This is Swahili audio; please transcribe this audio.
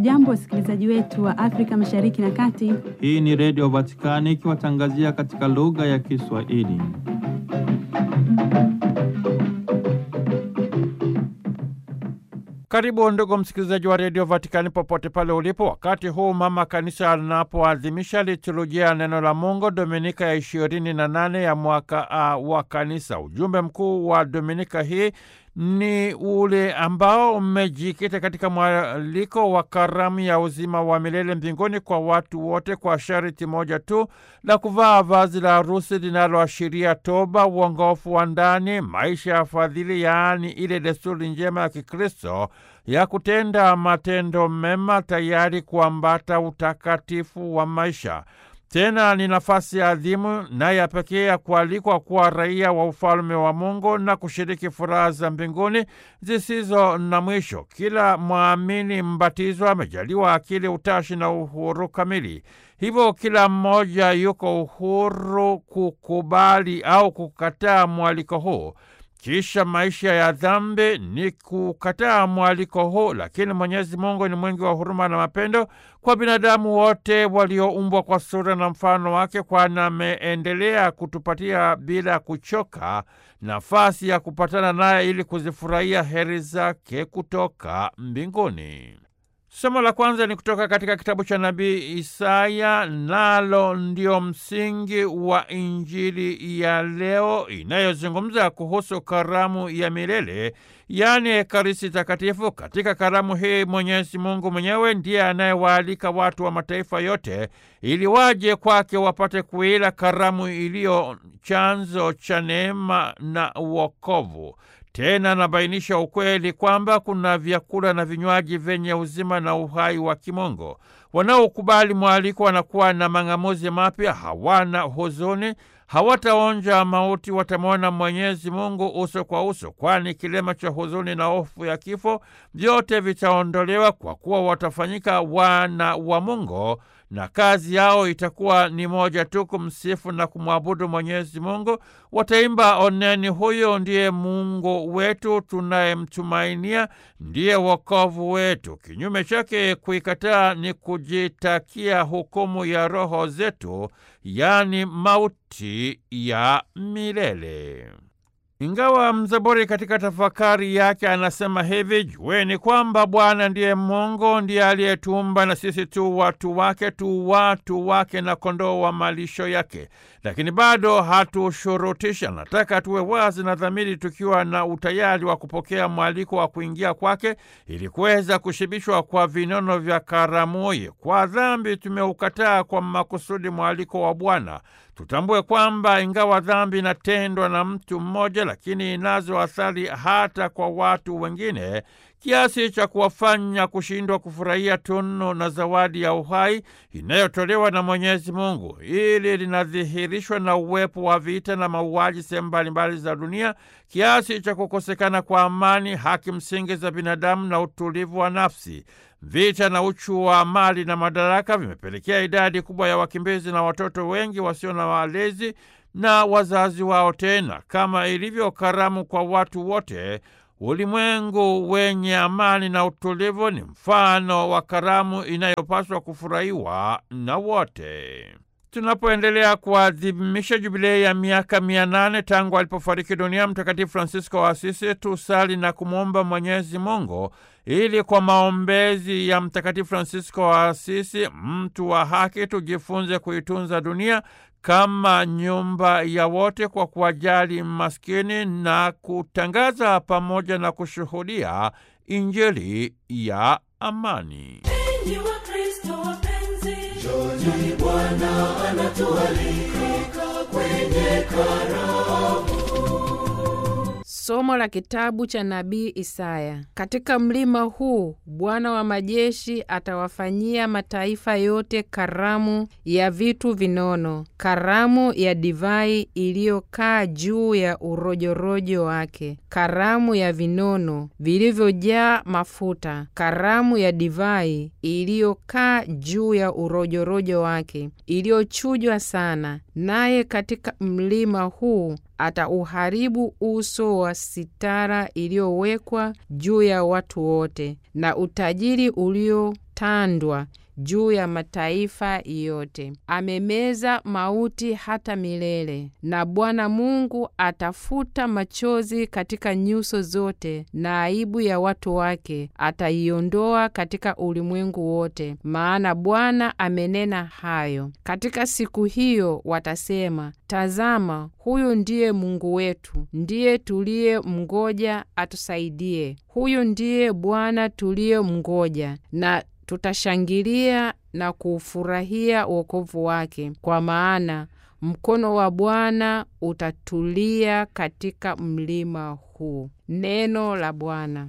Hamjambo, wasikilizaji wetu wa Afrika Mashariki na Kati. Hii ni Redio Vatikani ikiwatangazia katika lugha ya Kiswahili. Karibu ndugu msikilizaji wa redio Vatikani popote pale ulipo, wakati huu mama kanisa anapoadhimisha liturujia ya neno la Mungu dominika ya ishirini na nane ya mwaka A wa kanisa. Ujumbe mkuu wa dominika hii ni ule ambao umejikita katika mwaliko wa karamu ya uzima wa milele mbinguni kwa watu wote, kwa sharti moja tu la kuvaa vazi la harusi linaloashiria toba, uongofu wa ndani, maisha ya fadhili, yaani ile desturi njema ya Kikristo ya kutenda matendo mema, tayari kuambata utakatifu wa maisha. Tena ni nafasi adhimu na ya pekee ya kualikwa kuwa raia wa ufalme wa Mungu na kushiriki furaha za mbinguni zisizo na mwisho. Kila mwamini mbatizwa amejaliwa akili, utashi na uhuru kamili. Hivyo kila mmoja yuko uhuru kukubali au kukataa mwaliko huu. Kisha maisha ya dhambi ni kukataa mwaliko huu, lakini Mwenyezi Mungu ni mwingi wa huruma na mapendo kwa binadamu wote walioumbwa kwa sura na mfano wake, kwani ameendelea kutupatia bila kuchoka nafasi ya kupatana naye ili kuzifurahia heri zake kutoka mbinguni. Somo la kwanza ni kutoka katika kitabu cha nabii Isaya, nalo ndio msingi wa Injili ya leo inayozungumza kuhusu karamu ya milele, yaani Ekaristi Takatifu. Katika karamu hii Mwenyezi Mungu mwenyewe ndiye anayewaalika watu wa mataifa yote ili waje kwake wapate kuila karamu iliyo chanzo cha neema na uokovu. Tena anabainisha ukweli kwamba kuna vyakula na vinywaji vyenye uzima na uhai wa kimungu. Wanaokubali mwaliko wanakuwa na mang'amuzi mapya, hawana huzuni, hawataonja mauti, watamwona Mwenyezi Mungu uso kwa uso, kwani kilema cha huzuni na hofu ya kifo vyote vitaondolewa, kwa kuwa watafanyika wana wa Mungu na kazi yao itakuwa ni moja tu, kumsifu na kumwabudu Mwenyezi Mungu. Wataimba, oneni, huyo ndiye Mungu wetu tunayemtumainia, ndiye wokovu wetu. Kinyume chake, kuikataa ni kujitakia hukumu ya roho zetu, yaani mauti ya milele. Ingawa mzaburi katika tafakari yake anasema hivi: jueni kwamba Bwana ndiye Mungu, ndiye aliyetuumba na sisi tu watu wake, tu watu wake na kondoo wa malisho yake. Lakini bado hatushurutisha, nataka tuwe wazi na dhamiri, tukiwa na utayari wa kupokea mwaliko wa kuingia kwake, ili kuweza kushibishwa kwa vinono vya karamuye. Kwa dhambi tumeukataa kwa makusudi mwaliko wa Bwana. Tutambue kwamba ingawa dhambi inatendwa na mtu mmoja, lakini inazo athari hata kwa watu wengine kiasi cha kuwafanya kushindwa kufurahia tunu na zawadi ya uhai inayotolewa na Mwenyezi Mungu. Hili linadhihirishwa na uwepo wa vita na mauaji sehemu mbalimbali za dunia, kiasi cha kukosekana kwa amani, haki msingi za binadamu na utulivu wa nafsi. Vita na uchu wa mali na madaraka vimepelekea idadi kubwa ya wakimbizi na watoto wengi wasio na walezi na wazazi wao. Tena kama ilivyo karamu kwa watu wote, ulimwengu wenye amani na utulivu ni mfano wa karamu inayopaswa kufurahiwa na wote. Tunapoendelea kuadhimisha jubilei ya miaka mia nane tangu alipofariki dunia Mtakatifu Francisco wa Asisi, tusali na kumwomba Mwenyezi Mungu ili kwa maombezi ya Mtakatifu Francisco wa Asisi, mtu wa haki, tujifunze kuitunza dunia kama nyumba ya wote kwa kuwajali maskini na kutangaza pamoja na kushuhudia Injili ya amani. Enyi Wakristo wapenzi, njooni, Bwana anatualika kwenye karamu. Somo la kitabu cha nabii Isaya. Katika mlima huu Bwana wa majeshi atawafanyia mataifa yote karamu ya vitu vinono, karamu ya divai iliyokaa juu ya urojorojo wake, karamu ya vinono vilivyojaa mafuta, karamu ya divai iliyokaa juu ya urojorojo wake, iliyochujwa sana. Naye katika mlima huu atauharibu uso wa sitara iliyowekwa juu ya watu wote, na utajiri ulio atatandwa juu ya mataifa yote. Amemeza mauti hata milele, na Bwana Mungu atafuta machozi katika nyuso zote, na aibu ya watu wake ataiondoa katika ulimwengu wote, maana Bwana amenena hayo. Katika siku hiyo watasema, tazama, huyu ndiye Mungu wetu, ndiye tuliye mngoja atusaidie. Huyu ndiye Bwana tuliye mngoja na tutashangilia na kuufurahia wokovu wake, kwa maana mkono wa Bwana utatulia katika mlima huu. Neno la Bwana.